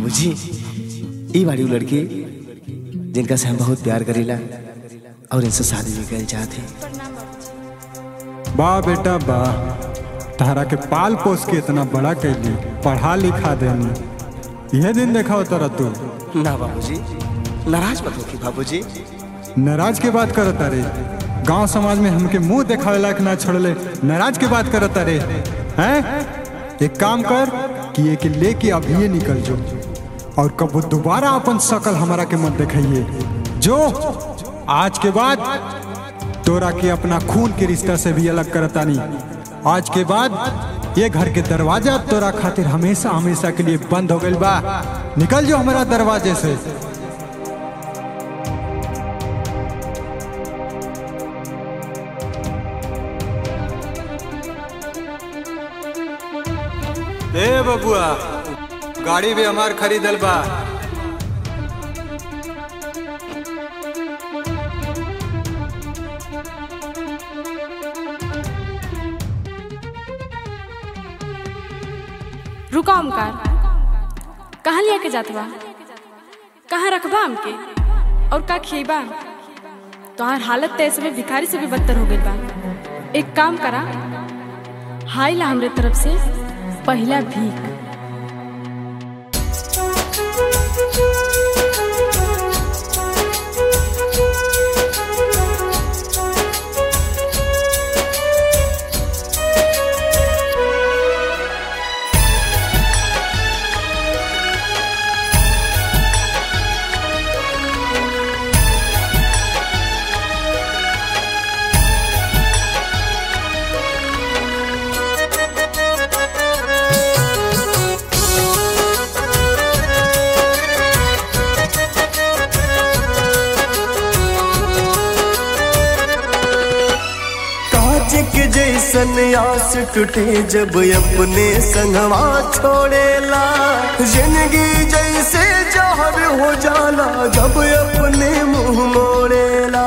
बाबूजी ई बाड़ी उ लड़की जिनका से हम बहुत प्यार करीला और इनसे शादी भी कर चाहते वाह बेटा वाह तारा के पाल पोस के इतना बड़ा कैली पढ़ा लिखा देनी यह दिन देखा होता रह तू ना बाबूजी नाराज मत होखी बाबूजी नाराज के बात करता रे गांव समाज में हमके मुंह देखावे लायक ना छोड़ले नाराज के बात करता रे हैं एक काम कर कि ये के लेके अभी निकल जो और कब दोबारा अपन शकल हमारा के मत दिखाइए जो आज के बाद तोरा के अपना खून के रिश्ता से भी अलग करता नहीं आज के बाद ये घर के दरवाजा तोरा खातिर हमेशा हमेशा के लिए बंद हो गइल बा निकल जो हमारा दरवाजे से ए बबुआ गाड़ी भी हमार खरीदल बा रुका ओमकार कहाँ लिया के जात बा कहाँ रखबा हमके और का खिएबा तोहार हालत तो ऐसे में भिखारी से भी बदतर हो गई बा एक काम करा हाय ला हमरे तरफ से पहला भीख कांच के जैसन आस टूटे जब अपने संगवा छोड़ेला जिंदगी जैसे जहर हो जाला जब अपने मुंह मोड़ेला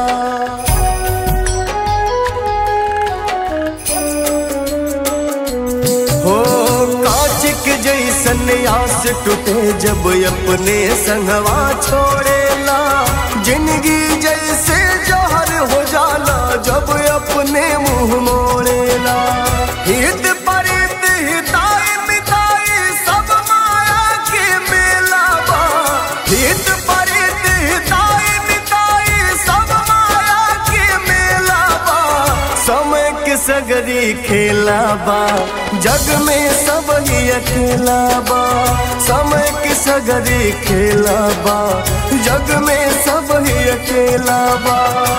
हो कांच के जैसन आस टूटे जब अपने संगवा छोड़ेला जिंदगी जैसे जहर हो जाला जब अपने मुंह मोड़ेला हित परित हिताई मिताई सब माया के मेला बा हित परित हिताई मिताई सब माया के मेला बा समय के सगरी खेला बा जग में सब ही अकेला बा समय के सगरी खेला बा जग में सब ही अकेला बा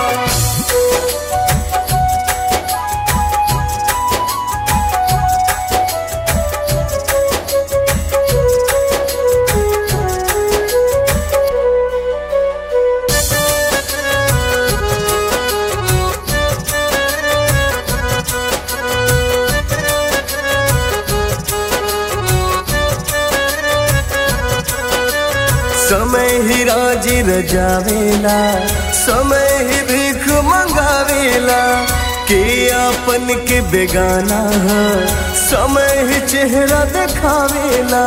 समय ही राजी रजावेला समय ही भीख मंगावेला के अपन के बेगाना है समय ही चेहरा दिखावेला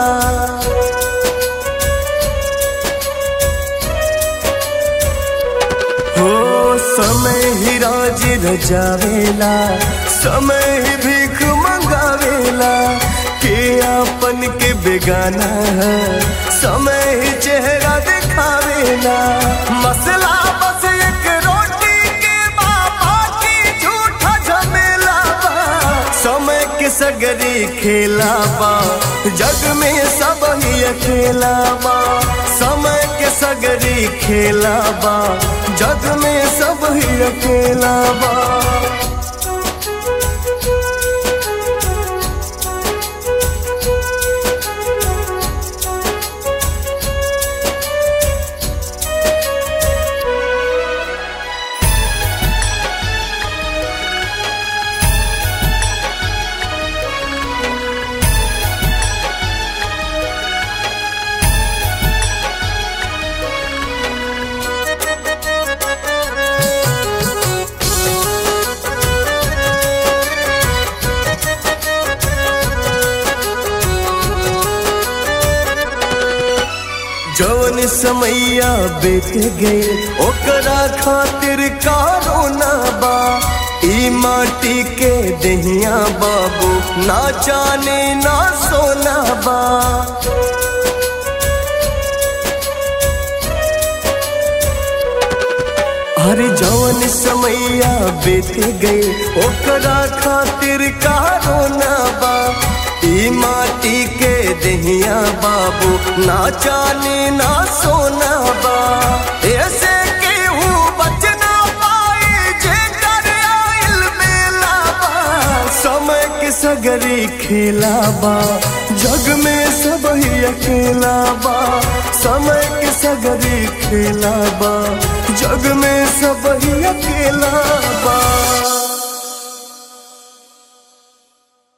हो समय ही राजी रजावेला समय ही भीख मंगावेला के अपन के बेगाना है समय ही चेहरा दिखावेला मसला बस एक रोटी के बाबा की झूठा झमेला बा समय के सगरी खेला बा जग में सब ही अकेला बा समय के सगरी खेला बा जग में सब ही अकेला बा जौन समैया बीत गए ओकरा खातिर कारो ना बा ई माटी के दहिया बाबू ना जाने ना सोना बा हर जौन समैया बीत गए ओकरा खातिर कारो ना बा ई माटी के दहिया बाबू ना जाने ना सोना बा ऐसे केहू बचना पाए जे कर आइल मेला बा समय के सगरी खेला बा जग में सब ही अकेला बा समय के सगरी खेला बा जग में सब ही अकेला बा